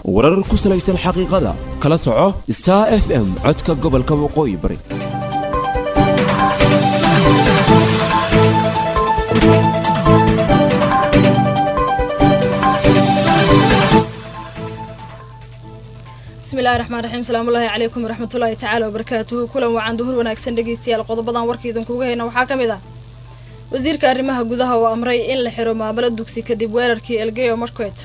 warar ku salaysan xaqiiqada kala soco star f m codka gobolka waqooyi bari bismillahi raxmaan raxiim salaamullaahi calaykum waraxmatullaahi tacaala wabarakaatuhu kulan wacan duhur wanaagsan dhegeystayaal qodobadan warka idinkuga hayna waxaa ka mid ah wasiirka arrimaha gudaha oo amray in la xiro maamalo dugsi kadib weerarkii elgeyo marquet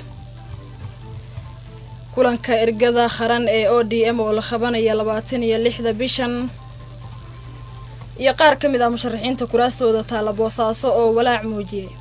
kulanka ergada qaran ee o d m oo la qabanaya labaatan iyo lixda bishan iyo qaar ka mid ah musharaxiinta kuraastooda taalla boosaaso oo walaac muujiyay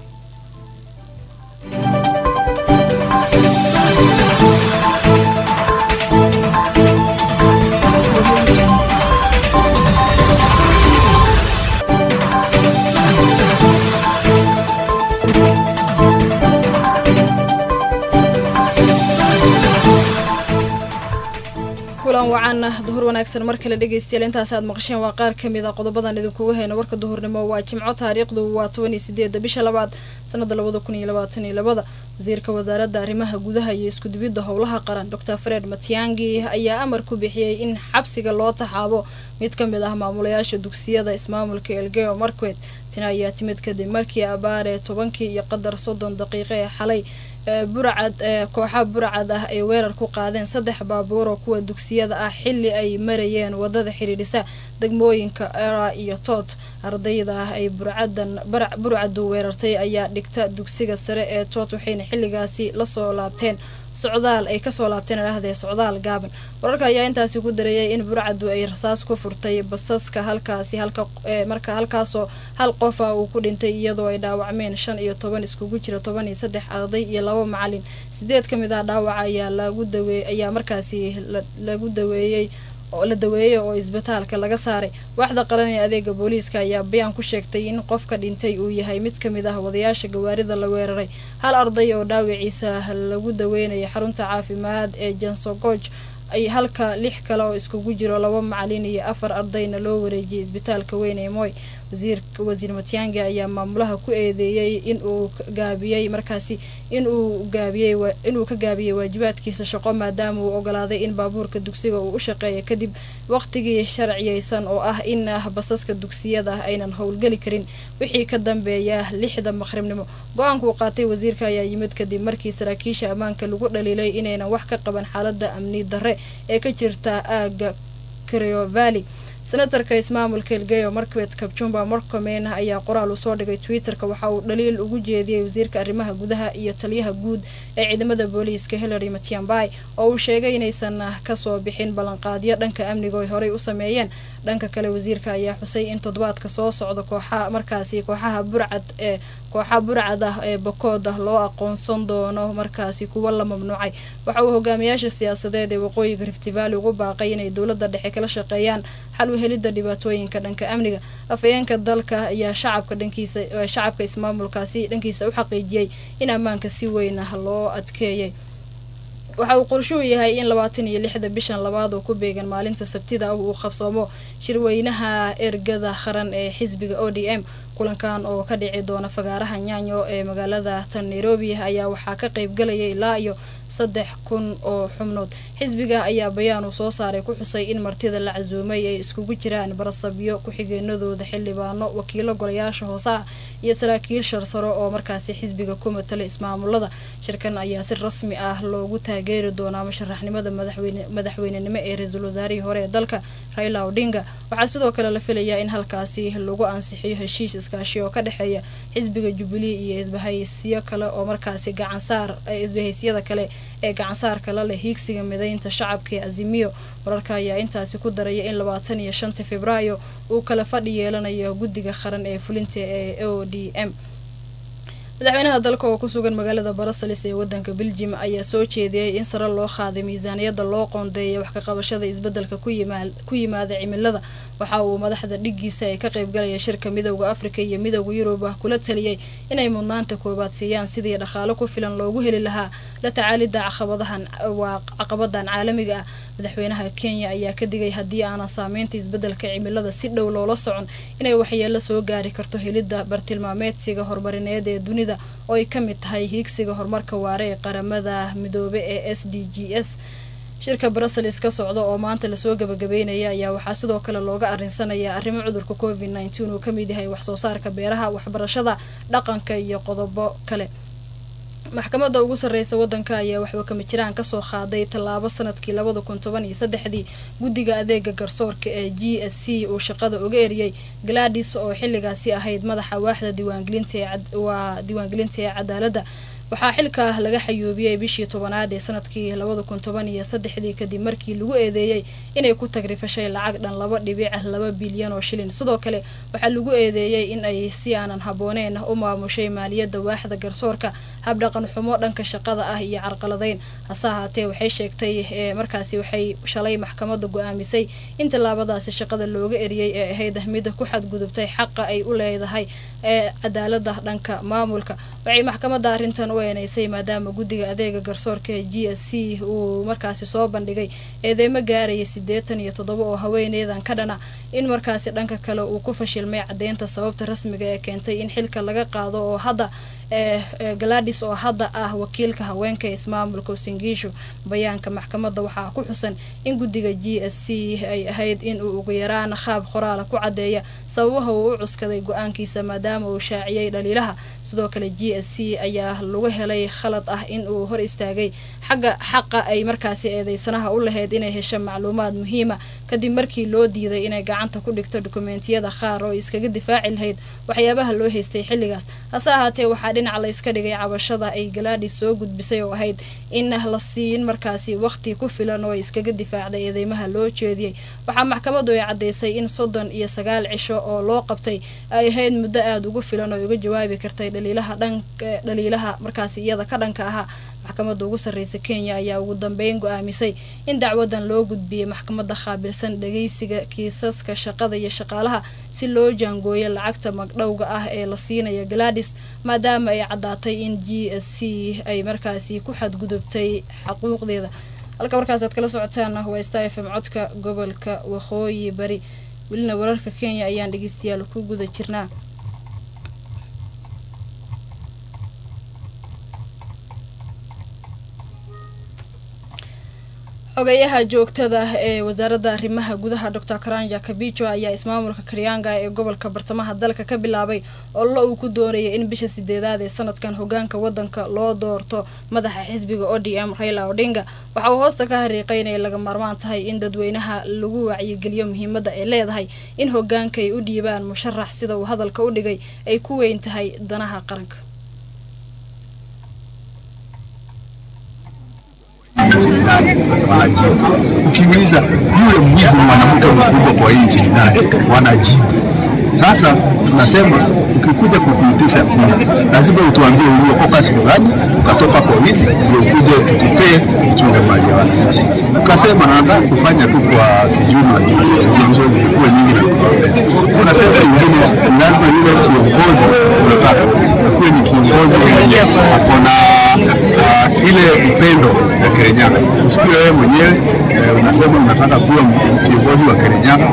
kulan wacaana duhur wanaagsan mar kale dhegeystayaal intaas aad maqasheen waa qaar ka mid a qodobadan idinkuga hayno warka duhurnimo waa jimco taariikhdu waa toban iyo sideeda bisha labaad sanada labada kun iyo labaatan iyo labada wasiirka wasaaradda arrimaha gudaha iyo iskudubidda howlaha qaran doctor fred matiangi ayaa amar ku bixiyey in xabsiga loo taxaabo mid ka mid ah maamulayaasha dugsiyada ismaamulka elgeo marquet tani ayaa timid kadib markii abaare tobankii iyo qadar soddon daqiiqo ee xalay burcad kooxa burcad ah ay weerar ku qaadeen saddex baabuur oo kuwa dugsiyada ah xilli ay marayeen wadada xidhiidhisa degmooyinka era iyo toot ardayda ah ay burcadan burcadu weerartay ayaa dhigta dugsiga sare ee toot waxayna xilligaasi lasoo laabteen socdaal ay kasoo laabteen idhaahdee socdaal gaaban wararka ayaa intaasi ku dareeyay in burcadu ay rasaas ku furtay basaska halkaasi halka marka halkaasoo hal qofa uu ku dhintay iyadoo ay dhaawacmeen shan iyo toban iskugu jira toban iyo saddex arday iyo laba macalin sideed ka mid ah dhaawaca ayaa lagu dawe ayaa markaasi lagu daweeyey oo la daweeyey oo isbitaalka laga saaray waaxda qaran ee adeega booliiska ayaa bayaan ku sheegtay in qofka dhintay uu yahay mid ka mid ah wadayaasha gawaarida la weeraray hal arday oo dhaawiciisa lagu daweynaya xarunta caafimaad ee jansogoj ay halka lix kale oo iskugu jiro laba macalin iyo afar ardayna loo wareejiyay isbitaalka weyn ee moy wasiirka wasiir matiangi ayaa maamulaha ku eedeeyey inuu gaabiyey markaasi inuu gaabiyey inuu ka gaabiyey waajibaadkiisa shaqo maadaama uu ogolaaday in baabuurka dugsiga uu u shaqeeya kadib waqtigii sharciyeysan oo ah in basaska dugsiyada aynan howlgeli karin wixii ka dambeeya lixda maqribnimo go-aankuu qaatay wasiirka ayaa yimid kadib markii saraakiisha ammaanka lagu dhaliilay inaynan wax ka qaban xaalada amni darre ee ka jirta aaga creo valley senatarka ismaamulka elgeyo markwet kabjumba morcomen ayaa qoraal uu soo dhigay twitter-ka waxa uu dhaliil ugu jeediyey wasiirka arrimaha gudaha iyo taliyaha guud ee ciidamada booliiska hillary matiambai oo uu sheegay inaysan kasoo bixin ballanqaadyo dhanka amniga ay horey u sameeyeen dhanka kale wasiirka ayaa xusay in toddobaadka soo socda kooxa markaasi kooxaha burcad ee kooxa burcad ah ee bakood ah loo aqoonsan doono markaasi kuwa la mamnuucay waxa uu hogaamiyaasha siyaasadeed ee waqooyiga rift valley ugu baaqay inay dowladda dhexe kala shaqeeyaan xal u helidda dhibaatooyinka dhanka amniga afhayeenka dalka ayaa shacabka dhankiisa shacabka ismaamulkaasi dhankiisa u xaqiijiyey in ammaanka si weyn ah loo adkeeyay waxa uu qorshuhu yahay in labaatan iyo lixda bishan labaad oo ku beegan maalinta sabtida uu qabsoomo shirweynaha ergada qaran ee xisbiga o d m kulankan oo ka dhici doona fagaaraha nyaanyo ee magaalada tan nairobi ayaa waxaa ka qaybgalaya ilaa iyo saddex kun oo xubnood xisbiga ayaa bayaan uu soo saaray ku xusay in martida la casuumay ay iskugu jiraan barasabyo ku-xigeenadooda xildhibaano wakiilo golayaasha hoose ah iyo saraakiil sharsaro oo markaasi xisbiga ku matala ismaamulada shirkan ayaa si rasmi ah loogu taageeri doonaa musharaxnimada madaxweynenimo ee ra-iisul wasaarihii hore ee dalka raila odinga waxaa sidoo kale la filayaa in halkaasi lagu ansixiyo heshiis iskaashi oo ka dhexeeya xisbiga jubilee iyo isbahaysiyo kale oo markaasi gacansaar isbahaysyada kale ee gacansaarka la leh hiigsiga mideynta shacabka ee azimiyo wararka ayaa intaasi ku daraya in labaatan iyo shanta februaayo uu kala fadhi yeelanayo guddiga qaran ee fulinta ee o d m madaxweynaha dalka oo ku sugan magaalada brussels ee wadanka beljim ayaa soo jeediyey in sare loo qaaday miisaaniyadda loo qoondeeya wax ka qabashada isbedelka ku yimaada cimilada waxa uu madaxda dhigiisa ay ka qaybgalaya shirka midowda afrika iyo midowda yuruba kula taliyey inay mudnaanta koobaad siiyaan sidii dhaqaalo ku filan loogu heli lahaa la tacaalida caqabadahan waa caqabadan caalamiga ah madaxweynaha kenya ayaa ka digay haddii aanan saameynta isbeddelka cimilada si dhow loola socon inay waxyeelo soo gaari karto helidda bartilmaameedsiga horumarineed ee dunida oo ay ka mid tahay hiigsiga horumarka waare ee qaramada midoobe ee s d g s shirka brussels ka socda oo maanta lasoo gabagabeynaya ayaa waxaa sidoo kale looga arinsanayaa arrimo cudurka covid nneteen uu kamid yahay waxsoo saarka beeraha waxbarashada dhaqanka iyo qodobo kale maxkamadda ugu sarreysa waddanka ayaa waxba kama jiraan kasoo qaaday tallaabo sanadkii labada kun toban iyo saddexdii guddiga adeega garsoorka ee g s c uu shaqada uga eriyey gladis oo xilligaasi ahayd madaxa waaxda diiwaangelinta waa diiwaangelinta ee cadaaladda waxaa xilka laga xayuubiyey bishii tobanaad ee sanadkii labada kun toban iyo saddexdii kadib markii lagu eedeeyey inay ku tagrifashay lacag dhan laba dhibic laba bilyan oo shilin sidoo kale waxaa lagu eedeeyey in ay si aanan habooneen u maamushay maaliyadda waaxda garsoorka habdhaqan xumo dhanka shaqada ah iyo carqaladeyn hase ahaatee waxay sheegtay markaasi waxay shalay maxkamadda go-aamisay in tallaabadaasi shaqada looga eriyey ee ahayd mid ku xadgudubtay xaqa ay u leedahay ee cadaalada dhanka maamulka waxay maxkamadda arrintan u eeneysay maadaama guddiga adeega garsoorka ee g s c uu markaasi soo bandhigay eedeymo gaaraya siddeetan iyo toddoba oo haweeneydan ka dhana in markaasi dhanka kale uu ku fashilmay caddeynta sababta rasmiga ee keentay in xilka laga qaado oo hadda ee galadis oo hadda ah wakiilka haweenka ismaamulka singiisho bayaanka maxkamadda waxaa ku xusan in guddiga g s c ay ahayd in uu ugu yaraan qaab qoraala ku caddeeya sababaha uu u cuskaday go-aankiisa maadaama uu shaaciyey dhaliilaha sidoo kale g s c ayaa lagu helay khalad ah in uu hor istaagay xagga xaqa ay markaasi eedeysanaha u lahayd inay hesho macluumaad muhiima kadib markii loo diiday inay gacanta ku dhigto dokumentiyada qaar oo iskaga difaaci lahayd waxyaabaha loo haystay xilligaas hase ahaatee waxaa dhinac la yska dhigay cabashada ay galaadhis soo gudbisay oo ahayd in la siin markaasi waqti ku filan oo ay iskaga difaacday eedeymaha loo jeediyey waxaa maxkamaddu ay caddeysay in soddon iyo sagaal cisho oo loo qabtay ay ahayd muddo aada ugu filan oo uga jawaabi kartay dhaliilaha dhan dhaliilaha markaasi iyada ka dhanka ahaa maxkamadda ugu sarreysa kenya ayaa ugu dambeyn go-aamisay in dacwadan loo gudbiyey maxkamadda qaabilsan dhageysiga kiisaska shaqada iyo shaqaalaha si loo jaangooyo lacagta magdhowga ah ee la siinaya galadis maadaama ay caddaatay in g s c ay markaasi ku xadgudubtay xaquuqdeeda halka markaas aad kala socotaana waa sta f m codka gobolka waqooyi bari welina wararka kenya ayaan dhegeystayaal ku guda jirnaa xogayaha joogtada ee wasaaradda arrimaha gudaha docor karanja kabijo ayaa ismaamulka karyanga ee gobolka bartamaha dalka ka bilaabay ollo uu ku doonayay in bisha sideedaad ee sanadkan hogaanka wadanka loo doorto madaxa xisbiga o d m raila odinga waxa uu hoosta ka hariiqay inay laga maarmaan tahay in dadweynaha lagu wacyigeliyo muhiimadda ay leedahay in hogaanka ay u dhiibaan musharax sida uu hadalka u dhigay ay ku weyn tahay danaha qaranka wanajibu. Ukiuliza yule mwizi mwanamke mkubwa kwa hii nchi ni nani, wanajibu. Sasa tunasema ukikuja kutuitisha kura, lazima utuambie uliokoka siku gani, ukatoka polisi, ndio ukuje tukupee uchunge mali ya wananchi. Ukasema nataka kufanya tu kwa kijumla, viongozi vikuwe nyingi na kipaumbele. Unasema ingine lazima yule kiongozi unataka akuwe ni kiongozi mwenye ako na uh, ile upendo ya Kirinyaga. Usikue wewe mwenyewe uh, unasema unataka kuwa kiongozi wa Kirinyaga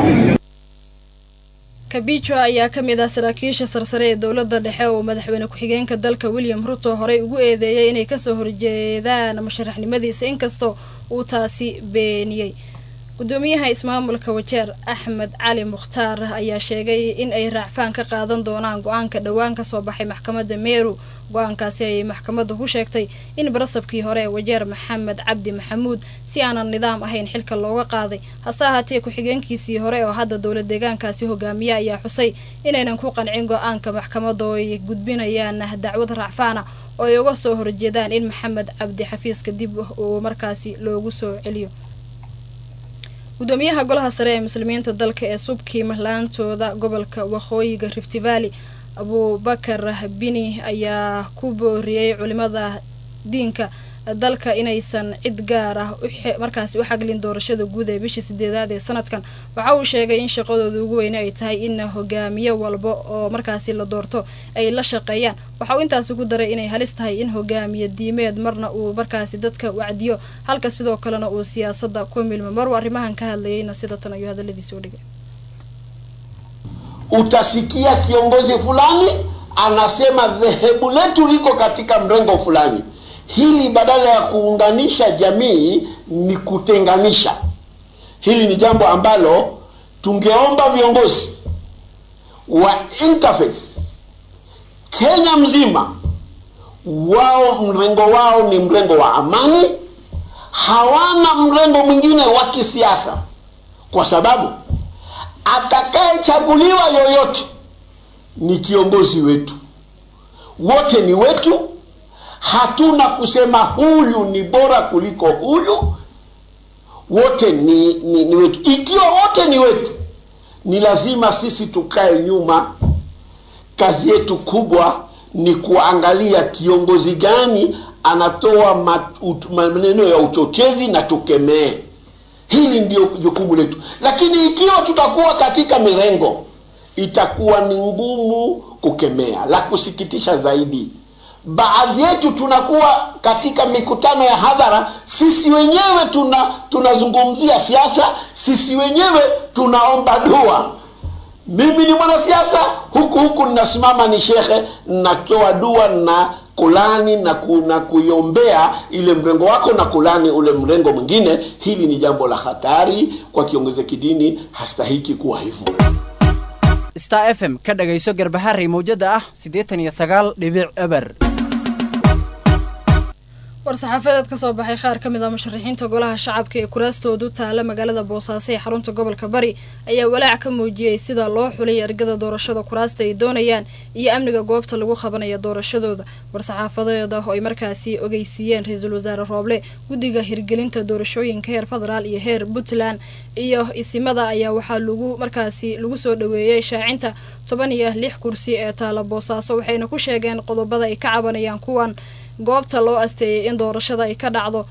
kabijo ayaa ka mid ah saraakiisha sarsare ee dowladda dhexe oo madaxweyne ku-xigeenka dalka william ruto horey ugu eedeeyay inay kasoo horjeedaan musharaxnimadiisa inkastoo uu taasi beeniyey gudoomiyaha ismaamulka wajeer axmed cali mukhtaar ayaa sheegay in ay raacfaan ka qaadan doonaan go-aanka dhowaan kasoo baxay maxkamadda meeru go-aankaasi ayay maxkamadda ku sheegtay in barasabkii hore ee wajeer maxamed cabdi maxamuud si aanan nidaam ahayn xilka looga qaaday hase ahaatee ku-xigeenkiisii hore oo hadda dowla deegaankaasi hogaamiya ayaa xusay inaynan ku qancin go-aanka maxkamadda oo ay gudbinayaan dacwad raacfaana oo ay uga soo horjeedaan in maxamed cabdi xafiiska dib uu markaasi loogu soo celiyo gudoomiyaha golaha sare ee muslimiinta dalka ee subkiim laantooda gobolka waqooyiga rift valley abubakar bini ayaa ku booriyey culimada diinka dalka inaysan cid gaar ah markaasi u xaglin doorashada guud ee bishii sideedaad ee sanadkan waxa uu sheegay in shaqadooda ugu weyne ay tahay in hogaamiye walba oo markaasi la doorto ay la shaqeeyaan waxa uu intaasi ku daray inay halis tahay in hogaamiye diimeed marna uu markaasi dadka wacdiyo halka sidoo kalena uu siyaasada ku milmo maruu arrimahan ka hadlayayna sida tan ayuu hadaladiisi u dhigay utasikia kiongozi fulani anasema dhehebu letu liko katika mrengo fulani. Hili badala ya kuunganisha jamii ni kutenganisha. Hili ni jambo ambalo tungeomba viongozi wa interface Kenya mzima, wao mrengo wao ni mrengo wa amani, hawana mrengo mwingine wa kisiasa, kwa sababu atakayechaguliwa yoyote ni kiongozi wetu, wote ni wetu. Hatuna kusema huyu ni bora kuliko huyu, wote ni, ni, ni wetu. Ikiwa wote ni wetu, ni lazima sisi tukae nyuma. Kazi yetu kubwa ni kuangalia kiongozi gani anatoa maneno ya uchochezi na tukemee. Hili ndio jukumu letu, lakini ikiwa tutakuwa katika mirengo itakuwa ni ngumu kukemea. La kusikitisha zaidi, baadhi yetu tunakuwa katika mikutano ya hadhara, sisi wenyewe tuna tunazungumzia siasa, sisi wenyewe tunaomba dua. Mimi ni mwanasiasa, huku huku ninasimama ni shekhe, natoa dua na kulani na, ku, na kuiombea ile mrengo wako na kulani ule mrengo mwingine. Hili ni jambo la hatari kwa kiongozi wa kidini, hastahiki kuwa hivyo. star f m ka dhagayso garbaharey mawjada ah siddeetan iyo sagaal dhibic eber war-saxaafadeed ka soo baxay qaar ka mid ah musharaxiinta golaha shacabka ee kuraastoodu taala magaalada boosaaso ee xarunta gobolka bari ayaa walaac ka muujiyey sida loo xulay ergada doorashada kuraasta ay doonayaan iyo amniga goobta lagu qabanaya doorashadooda war-saxaafadeeda oo ay markaasi ogeysiiyeen ra-iisul wasaare rooble guddiga hirgelinta doorashooyinka heer federaal iyo heer puntland iyo isimada ayaa waxaa lagu markaasi lagu soo dhaweeyey shaacinta toban iyo lix kursi ee taala boosaaso waxayna ku sheegeen qodobada ay ka cabanayaan kuwan goobta loo asteeyay in doorashada ay ka dhacdo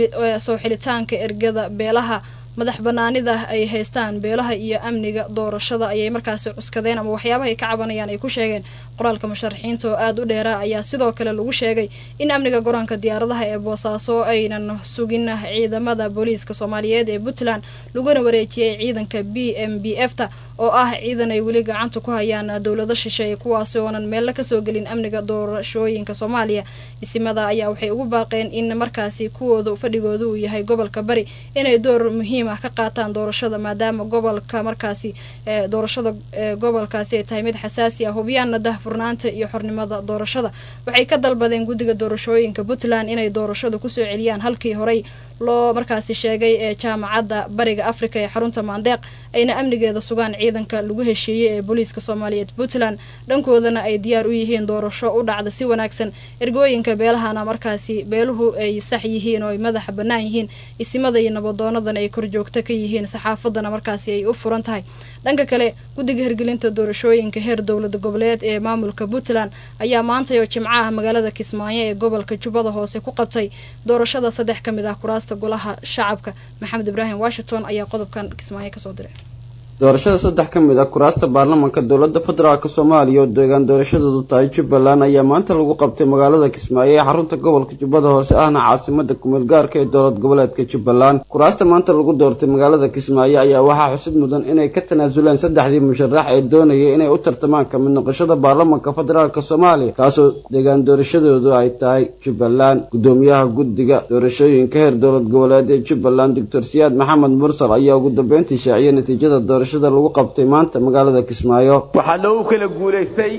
soo xilitaanka ergada beelaha madax banaanida ay haystaan beelaha iyo amniga doorashada ayay markaasi cuskadeen ama waxyaabaha ay ka cabanayaan ay ku sheegeen qoraalka musharaxiinta oo aada u dheera ayaa sidoo kale lagu sheegay in amniga goraanka diyaaradaha ee boosaaso aynan sugin ciidamada booliiska soomaaliyeed ee puntland laguna wareejiyey ciidanka b m b f ta oo ah ciidan ay weli gacanta ku hayaan dowlado shisheeye kuwaasi oonan meella kasoo gelin amniga doorashooyinka soomaaliya isimada ayaa waxay ugu baaqeen in markaasi kuwooda fadhigooda uu yahay gobolka bari inay door muhiim ah ka qaataan doorashada maadaama gobolka markaasi doorashada gobolkaasi ay tahay mid xasaasi ah hubiyaana dahfurnaanta iyo xornimada doorashada waxay ka dalbadeen guddiga doorashooyinka puntland inay doorashada kusoo celiyaan halkii horey loo markaasi sheegay ee jaamacadda bariga africa ee xarunta maandeeq ayna amnigeeda sugaan ciidanka lagu heshiiyey ee booliiska soomaaliyeed puntland dhankoodana ay diyaar u yihiin doorasho u dhacda si wanaagsan ergooyinka beelahana markaasi beeluhu ay sax yihiin oo ay madaxa bannaan yihiin isimada iyo nabadoonadan ay korjoogto ka yihiin saxaafadana markaasi ay u furan tahay dhanka kale guddiga hirgelinta doorashooyinka heer dowlada goboleed ee maamulka puntland ayaa maantay oo jimco ah magaalada kismaayo ee gobolka jubbada hoose ku qabtay doorashada saddex ka mid ah kuraasta golaha shacabka maxamed ibraahim washington ayaa qodobkan kismaayo kasoo diray doorashada saddex ka mid ah kuraasta baarlamaanka dowladda federaalk soomaaliya oo deegaan doorashadoodu tahay jubbaland ayaa maanta lagu qabtay magaalada kismaayo ee xarunta gobolka jubbada hoose ahna caasimada kumeel gaarka ee dowlad goboleedka jubbaland kuraasta maanta lagu doortay magaalada kismaayo ayaa waxaa xusid mudan inay ka tanaasuleen saddexdii musharax ee doonayay inay u tartamaan kamid noqoshada baarlamaanka federaalk soomaaliya kaasoo deegaan doorashadoodu ay tahay jubbaland gudoomiyaha guddiga doorashooyinka heer dowlad goboleed ee jubbaland doctor siyaad maxamed mursal ayaa ugu dambeyntii shaaciyay natiijada doorashada lagu qabtay maanta magaalada kismaayo waxaa loogu kala guulaystay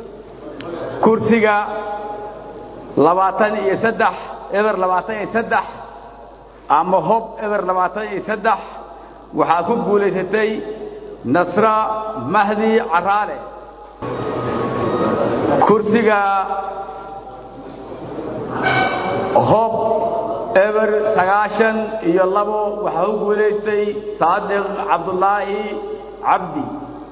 kursiga labaatan iyo saddex eber labaatan iyo saddex ama hob eber labaatan iyo saddex waxaa ku guulaysatay nasra mahdi caraale kursiga hob eber sagaashan iyo labo waxaa ku guulaystay saadiq cabdulaahi cabdi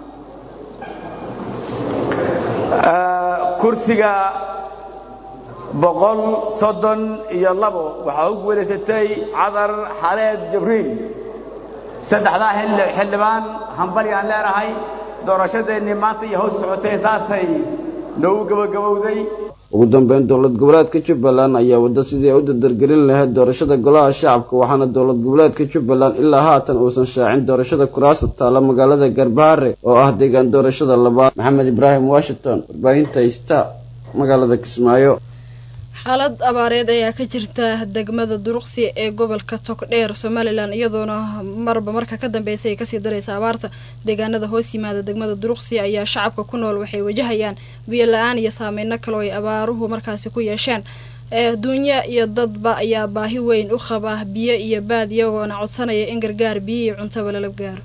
kursiga boqol soddon iyo labo waxaa u guulaysatay cadar xaleed jabriil saddexdaa xildhibaan hambali aan leenahay doorashadeennii maanta iyo hoos socotay saasay noogu gebagabowday ugu dambeyn dowlad goboleedka jubbaland ayaa wadda sidii ay u dardargelin lahayd doorashada golaha shacabka waxaana dowlad goboleedka jubbaland ilaa haatan uusan shaacin doorashada kuraasta taalla magaalada garbaare oo ah deegaan doorashada labaad maxamed ibraahim washington warbaahinta ista magaalada kismaayo xaalad abaareed ayaa ka jirta degmada duruqsi ee gobolka togdheer somalilan iyadoona marba marka ka dambeysay ay kasii daraysa abaarta deegaanada hoos yimaada degmada duruqsi ayaa shacabka ku nool waxay wajahayaan biyo la-aan iyo saameyno kale oo ay abaaruhu markaasi ku yeesheen duunya iyo dadba ayaa baahi weyn u qaba biyo iyo baad iyagoona codsanaya in gargaar biyo iyo cuntaba lala gaaro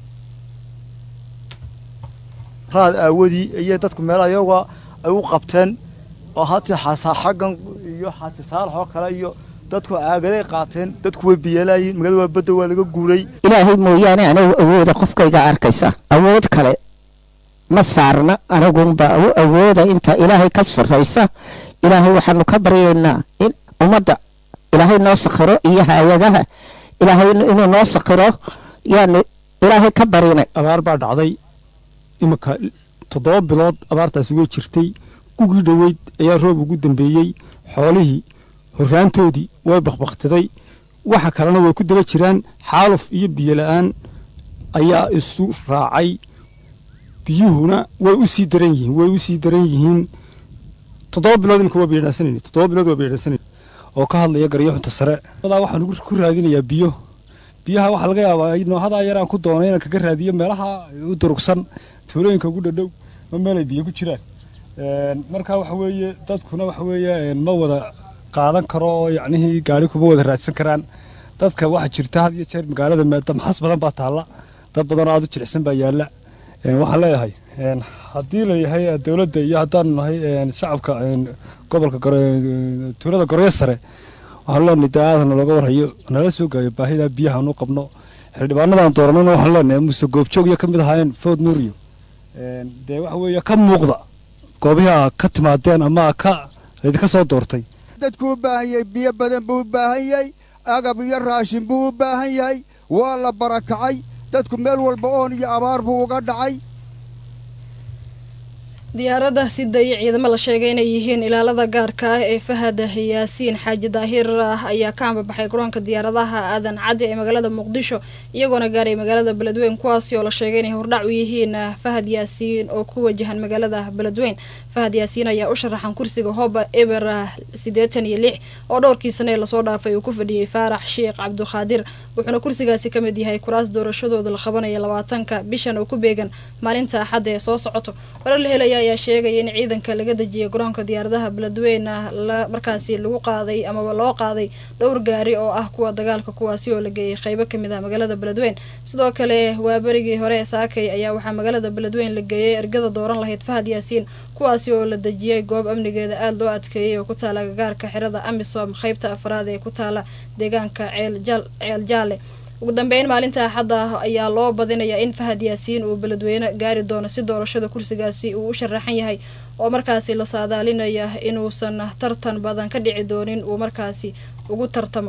raad aawadii iyo dadku meelaha iyaga ay u qabteen oo hata xasaa xaggan iyo xaasi saalax oo kale iyo dadku aagaday qaateen dadku way biyalaayiin magaalada waa badda waa laga guuray ilaahay mooyaane anigu awooda qofkayga arkaysa awood kale ma saarna anigunba awooda inta ilaahay ka sarraysa ilaahay waxaanu ka baryaynaa in ummadda ilaahay noo sakhiro iyo hay-adaha ilaahay inuu noo sakhiro yaanu ilaahay ka barinay abaar baa dhacday iminka toddoba bilood abaartaasi way jirtay gugii dhoweyd ayaa roob ugu dambeeyey xoolihii horraantoodii way bakbaktiday waxa kalena way ku daba jiraan xaaluf iyo biyo la-aan ayaa isu raacay biyuhuna way u sii daran yihiin way u sii daran yihiin toddoba bilood iminka waa beedhaasanayna toddoba bilood waa beedhaasanayna oo ka hadlaya garyaxunta sare adaa waxaan ku raadinayaa biyo biyaha waxaa laga yaabaa noohadaa yaraan ku doonay inaan kaga raadiyo meelaha u durugsan tuulooyinka ugu dhadhow ma meelay biyo ku jiraan marka waxa weeye dadkuna waxa weeye ma wada qaadan karo oo yacnihii gaari kuma wada raadsan karaan dadka waxaa jirta had iyo jeer magaalada damxas badan baa taalla dad badan oo aad u jilicsan baa yaalla waxaan leeyahay haddii la yahay dowladda iyo haddaanu nahay shacabka gobolka tuulada goryo sare waxaanu leenahay daadana looga warhayo nala soo gaayo baahida biyaha aanu qabno xildhibaanadan dooranayna waxaanu leenahay muse goobjoog iyo ka mid ahaayeen food nuuriyo dee waxa weeye ka muuqda goobihii aa ka timaadeen ama ka idinka soo doortay dadku u baahan yahay biyo badan buu u baahan yahay agab iyo raashin buu u baahan yahay waa la barakacay dadku meel walba oon iyo abaar buu uga dhacay diyaaradda sidaya ciidamo la sheegay inay yihiin ilaalada gaarka ah ee fahad yaasiin xaaji daahir ah ayaa ka ambabaxay garoonka diyaaradaha aadan caddi ee magaalada muqdisho iyagoona gaaray magaalada beledweyn kuwaasi oo la sheegay inay hordhac u yihiin fahad yaasiin oo ku wajahan magaalada beledweyn fahad yaasiin ayaa u sharaxan kursiga hoba eber siddeetan iyo lix oo dhowrkii sane ee lasoo dhaafay uu ku fadhiyey faarax sheekh cabdukhaadir wuxuuna kursigaasi ka mid yahay kuraas doorashadooda la qabanaya labaatanka bishan oo ku beegan maalinta axadda ee soo socoto warar la helaya ayaa sheegaya in ciidanka laga dejiyay garoonka diyaaradaha beledweyne la markaasi lagu qaaday amaba loo qaaday dhowr gaari oo ah kuwa dagaalka kuwaasi oo la geeyay qeybo kamid ah magaalada beledweyn sidoo kale waa berigii hore ee saakay ayaa waxaa magaalada beledweyn la geeyay ergada dooran lahayd fahad yaasiin kuwaasi oo la dejiyay goob amnigeeda aada loo adkeeyay oo ku taala gagaarka xerada amisom qeybta afraad ee ku taala deegaanka ceel jaale ugu dambeyn maalinta axadda ayaa loo badinayaa in fahad yaasiin uu beledweyne gaari doono si doorashada kursigaasi uu u sharaxan yahay oo markaasi la saadaalinaya inuusan tartan badan ka dhici doonin uu markaasi ugu tartamo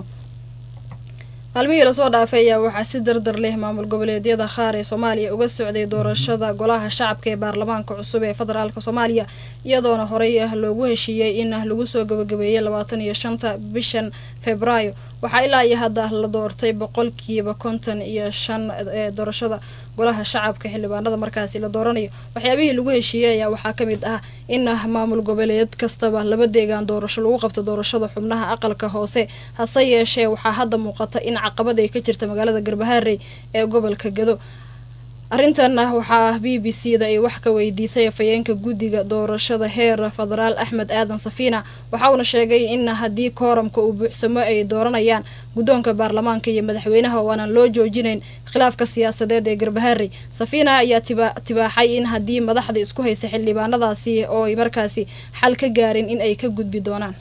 maalmihii lasoo dhaafay ayaa waxaa si dardar leh maamul goboleedyada qaar ee soomaaliya uga socday doorashada golaha shacabka ee baarlamaanka cusub ee federaalk soomaaliya iyadoona horey ah loogu heshiiyey in lagu soo gabagabeeyey labaatan iyo shanta bishan februaayo waxaa ilaa iyo hadda la doortay boqolkiiba konton iyo shan ee doorashada golaha shacabka xildhibaanada markaasi la dooranayo waxyaabihii lagu heshiiyey ayaa waxaa ka mid ah in maamul goboleed kastaba laba deegaan doorasho lagu qabto doorashada xubnaha aqalka hoose hase yeeshee waxaa hadda muuqata in caqabad ay ka jirta magaalada garbaharey ee gobolka gado arrintan waxaa b b c da ay wax ka weydiisay afayeenka guddiga doorashada heer federaal axmed aadan safiina waxa uuna sheegay in haddii kooramka uu buuxsamo ay dooranayaan guddoonka baarlamaanka iyo madaxweynaha oo aanan loo joojinayn khilaafka siyaasadeed ee garbaharey safiina ayaa tibaaxay in haddii madaxda isku haysa xildhibaanadaasi oo ay markaasi xal ka gaarin in ay ka gudbi doonaan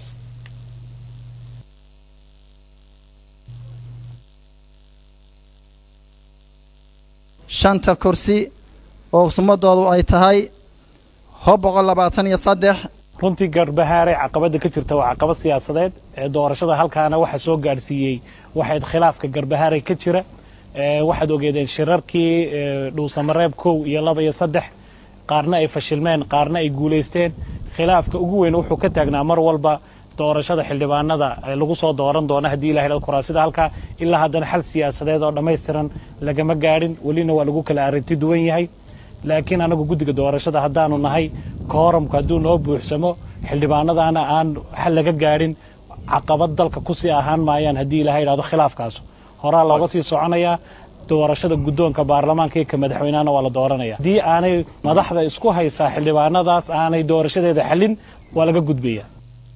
shanta kursi oo sumadoodu ay tahay hob boqol labaatan iyo saddex runtii garbahaare caqabada ka jirta waa caqabad siyaasadeed ee doorashada halkaana waxa soo gaadhsiiyey waxayd khilaafka garbahaare ka jira waxaad ogeedeen shirarkii dhuusamareeb kow iyo laba iyo saddex qaarna ay fashilmeen qaarna ay guulaysteen khilaafka ugu weyn wuxuu ka taagnaa mar walba doorashada xildhibaanada lagu soo dooran doona haddii ilahay dhado kuraasida halkaa ilaa haddana xal siyaasadeed oo dhammaystiran lagama gaadhin welina waa lagu kala arrinti duwan yahay laakiin anagu guddiga doorashada haddaanu nahay kooramku hadduu noo buuxsamo xildhibaanadaana aan xal laga gaadhin caqabad dalka kusii ahaan maayaan haddii ilahay idhahdo khilaafkaas horaa looga sii soconayaa doorashada guddoonka baarlamaanka iyo ka madaxweynahana waa la dooranaya haddii aanay madaxda isku haysaa xildhibaanadaas aanay doorashadeeda xalin waa laga gudbaya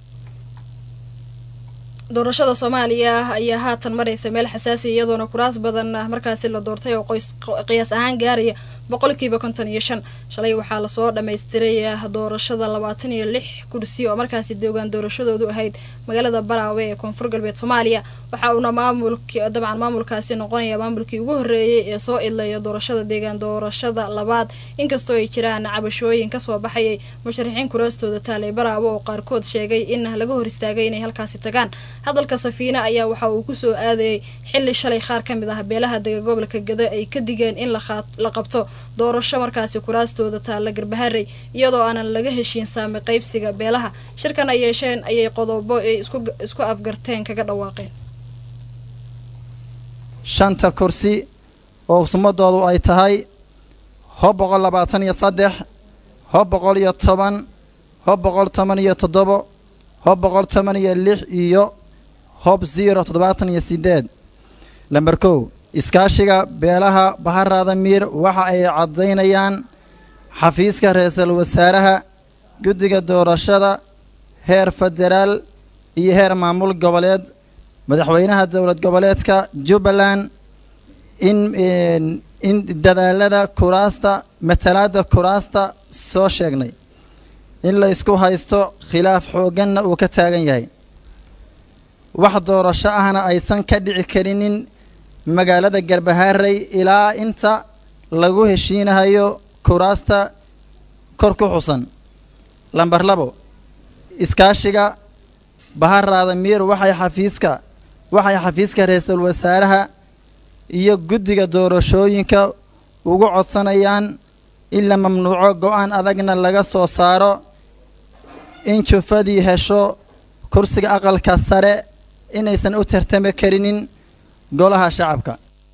doorashada soomaaliya ayaa haatan maraysa meel xasaasiya iyadoona kuraas badan markaasi la doortay oo qoys qiyaas ahaan gaaraya boqolkiiba konton iyo shan shalay waxaa lasoo dhammaystiray doorashada labaatan iyo lix kursi oo markaasi deegaan doorashadoodu ahayd magaalada baraawe ee koonfur galbeed soomaaliya waxa uuna maamulk dabcan maamulkaasi noqonaya maamulkii ugu horreeyey ee soo idlaya doorashada deegaan doorashada labaad inkastoo ay jiraan cabashooyin kasoo baxayay musharaxiin kuraastooda taalay baraawe oo qaarkood sheegay in laga hor istaagay inay halkaasi tagaan hadalka safiine ayaa waxa uu kusoo aadayay xili shalay qaar ka mid ah beelaha dega gobolka gada ay ka digeen in la qabto doorasho markaasi kuraastooda taalla garbaharey iyadoo aanan laga heshiin saami qaybsiga beelaha shirkan ay yeesheen ayay qodobo ay isku afgarteen kaga dhawaaqeen shanta kursi oo sumadoodu ay tahay hob boqol labaatan iyo saddex hob boqol iyo toban hob boqol toban iyo toddobo hob boqol toban iyo lix iyo hob zero toddobaatan iyo siddeed lamber kow iskaashiga beelaha baharaada miir waxa ay caddaynayaan xafiiska ra-iisul wasaaraha guddiga doorashada heer federaal iyo heer maamul goboleed madaxweynaha dowlad goboleedka jubbaland in in dadaalada kuraasta matalaadda kuraasta soo sheegnay in la isku haysto khilaaf xoogganna uu ka taagan yahay wax doorasho ahna aysan ka dhici karinin magaalada garbaharey ilaa inta lagu heshiinahayo kuraasta kor ku xusan lamber labo iskaashiga baharaada miir waxay xafiiska waxay xafiiska ra-iisul wasaaraha iyo guddiga doorashooyinka ugu codsanayaan in la mamnuuco go-aan adagna laga soo saaro in jufadii hesho kursiga aqalka sare inaysan u tartami karinin golaha shacabka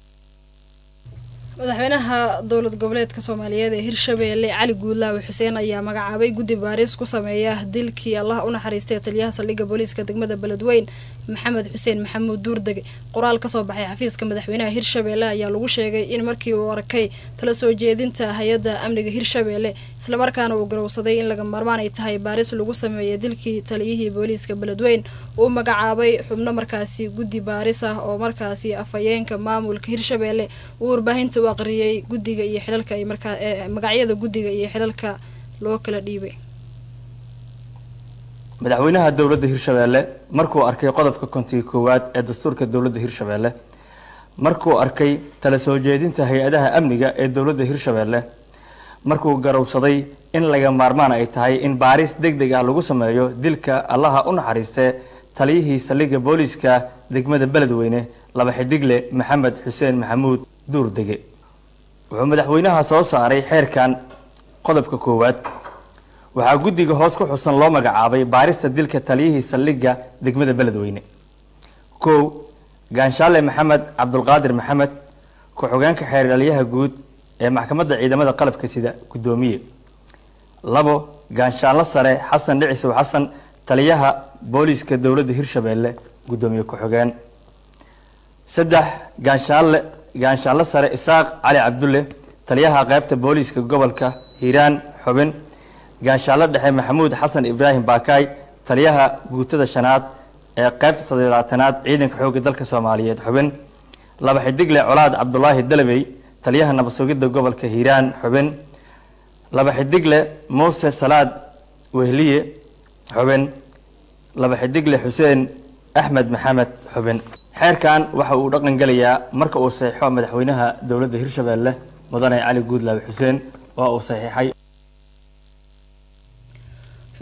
madaxweynaha dowlad goboleedka soomaaliyeed ee hirshabeelle cali guudlaawe xuseen ayaa magacaabay guddi baaris ku sameeya dilkii allah u naxariistay taliyaha saldhigga booliiska degmada beledweyn maxamed xuseen maxamuud duurdege qoraal kasoo baxay xafiiska madaxweynaha hirshabeelle ayaa lagu sheegay in markii uu arkay tala soo jeedinta hay-adda amniga hirshabeelle islamarkaana uu garowsaday in laga maarmaan ay tahay baaris lagu sameeyay dilkii taliyihii booliiska beledweyn uu magacaabay xubno markaasi guddi baaris ah oo markaasi afhayeenka maamulka hirshabeelle uu warbaahinta u aqriyay guddiga iyo xilalka ay markaa magacyada guddiga iyo xilalka loo kala dhiibay madaxweynaha dowladda hirshabeelle markuu arkay qodobka kontiga koowaad ee dastuurka dowladda hirshabeelle markuu arkay tala soo jeedinta hay-adaha amniga ee dowladda hirshabeelle markuu garowsaday in laga maarmaan ay tahay in baaris deg deg ah lagu sameeyo dilka allaha u naxariistee taliyihii saldhigga booliiska degmada beledweyne laba xidigle maxamed xuseen maxamuud duurdege wuxuu madaxweynaha soo saaray xeerkan qodobka koowaad waxaa guddiga hoos ku xusan loo magacaabay baarista dilka taliyihii saldhigga degmada beledweyne kow gaanshaale maxamed cabdulqaadir maxamed ku-xogeenka xeerdhaliyaha guud ee maxkamadda ciidamada qalabka sida guddoomiye labo gaanshaallo sare xasan dhicisow xasan taliyaha booliiska dowladda hirshabeelle guddoomiye ku-xogeen saddex gaanshaalle gaanshaallo sare isaaq cali cabdulle taliyaha qaybta booliiska gobolka hiiraan xubin gaanshaallo dhexe maxamuud xasan ibraahim baakaay taliyaha guutada shanaad ee qaybta toddobaatanaad ciidanka xoogga dalka soomaaliyeed xubin laba xidigle colaad cabdulaahi dalabey taliyaha nabad sugidda gobolka hiiraan xubin laba xidigle muuse salaad wehliye xubin laba xidigle xuseen axmed maxamed xubin xeerkan waxa uu dhaqan gelayaa marka uu saxiixo madaxweynaha dowladda hirshabeelle mudane cali guudlaawe xuseen waa uu saxiixay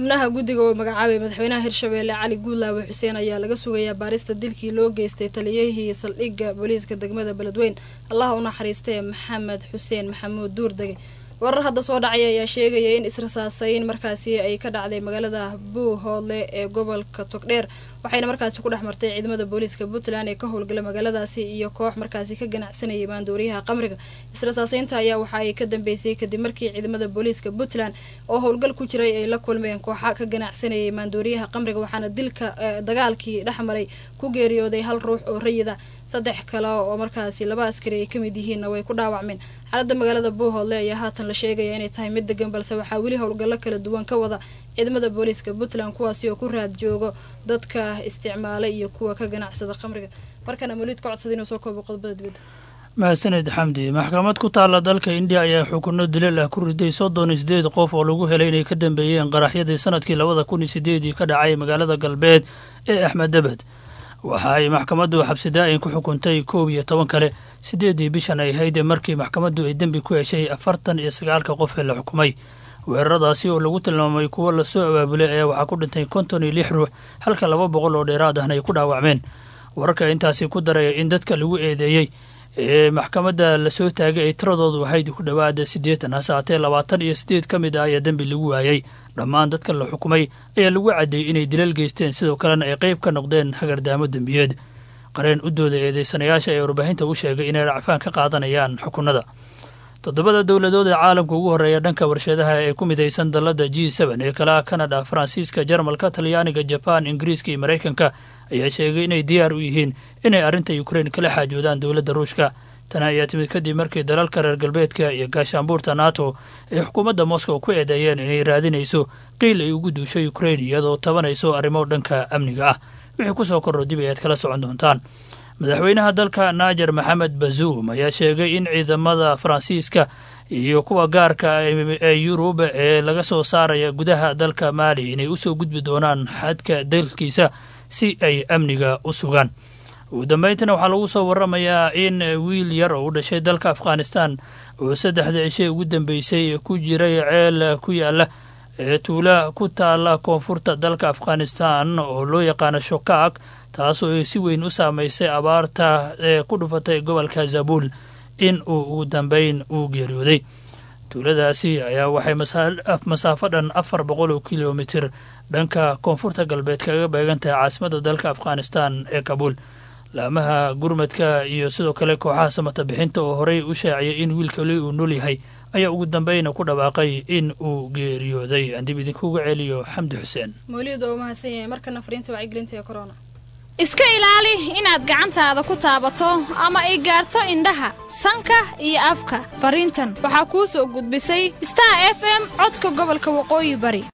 xubnaha guddiga oo magacaabay madaxweynaha hirshabeelle cali guudlaawe xuseen ayaa laga sugayaa baarista dilkii loo geystay taliyihii saldhigga booliiska degmada beledweyn allaha u naxariistee maxamed xuseen maxamuud duurdege warar hadda soo dhacaya ayaa sheegaya in israsaasayn markaasi ay ka dhacday magaalada buuhoodle ee gobolka togdheer waxayna markaasi ku dhex martay ciidamada booliiska puntland ee ka howlgala magaaladaasi iyo koox markaasi ka ganacsanayay maandooriyaha qamriga israsaaseynta ayaa waxa ay ka dambeysay kadib markii ciidamada booliiska puntland oo howlgal ku jiray ay la kulmeen kooxa ka ganacsanayay maandooriyaha qamriga waxaana dilka dagaalkii dhex maray ku geeriyooday hal ruux oo rayida saddex kale oo markaasi laba askari ay kamid yihiinna way ku dhaawacmeen xaaladda magaalada buuhoodle ayaa haatan la sheegaya inay tahay mid degan balse waxaa weli howlgallo kala duwan ka wada ciidamada booliiska puntland kuwaasi oo ku raad joogo dadka isticmaala iyo kuwa ka ganacsada khamriga markana maliid ka codsada inuu soo koobo qodobada dibadda mahadsaned xamdi maxkamad ku taalla dalka indiya ayaa xukunno dilal ah ku riday soddon iyo sideed qof oo lagu helay inay ka dambeeyeen qaraxyadii sanadkii labada kun iyo sideedii ka dhacay magaalada galbeed ee axmeddabad waxa ay maxkamaddu xabsidaa-in ku xukuntay koob iyo toban kale sideeddii bishan ay ahayd markii maxkamaddu ay dembi ku heshay afartan iyo sagaalka qof ee la xukumay weeraradaasi oo lagu tilmaamay kuwo lasoo abaabulay ayaa waxaa ku dhintay konton iyo lix ruux halka laba boqol oo dheeraad ahna ay ku dhaawacmeen wararka intaasi ku daraya in dadka lagu eedeeyey ee maxkamadda lasoo taagay ay tiradoodu ahayd ku dhowaada siddeetan hase haatee labaatan iyo siddeed ka mid ah ayaa dembi lagu waayey dhammaan dadka la xukumay ayaa lagu caddeeyey inay dilal geysteen sidoo kalena ay qayb ka noqdeen hagardaamo dembiyeed qareen u dooda eedeysanayaasha ee warbaahinta u sheegay inay racfaan ka qaadanayaan xukunada toddobada dowladood ee caalamka ugu horreeya dhanka warshadaha ee ku midaysan dalladda g seben ee kale ah kanada faransiiska jarmalka talyaaniga jabaan ingiriiska iyo maraykanka ayaa sheegay inay diyaar u yihiin inay arrinta ukrein kala xaajoodaan dowladda ruushka tan ayaa timid kadib markii dalalka reer galbeedka iyo gaashaanbuurta nato ay xukuumadda moscow ku eedeeyeen inay raadinayso qiil ay ugu duusho ukrein iyadoo tabanayso arrimo dhanka amniga ah wixii ku soo korro dib ayaad kala socon doontaan madaxweynaha dalka naajer maxamed bazuum ayaa sheegay in ciidamada faransiiska iyo kuwa gaarka ee yurub ee laga soo saaraya gudaha dalka maali inay usoo gudbi doonaan xadka dalkiisa si ay amniga u sugaan ugu dambeyntina waxaa lagu soo waramayaa in wiil yar oo u dhashay dalka afghanistan oo saddexda cishe ugu dambeysay ku jiray ceel ku yaala ee tuula ku taala koonfurta dalka afghanistan oo loo yaqaano shokaak taasoo si weyn u saamaysay abaarta ee ku dhufatay gobolka zabuul in uu ugu dambeyn uu geeriyooday tuuladaasi ayaa waxay masaafo dhan afar boqol oo kilomitir dhanka koonfurta galbeed kaga beegan tahay caasimada dalka afghanistan ee kabuul laamaha gurmadka iyo sidoo kale kooxaha samata bixinta oo horey u shaaciyay in wiilkali uu nool yahay ayaa ugu dambeyna ku dhawaaqay in uu geeriyooday aan dib idinkuga celiyo xamdi xuseen mawlid oo mahadsan yahay markana fariinta wacyigelinta ee corona iska ilaali inaad gacantaada ku taabato ama ay gaarto indhaha sanka iyo afka fariintan waxaa kuu soo gudbisay star f m codka gobolka waqooyi bari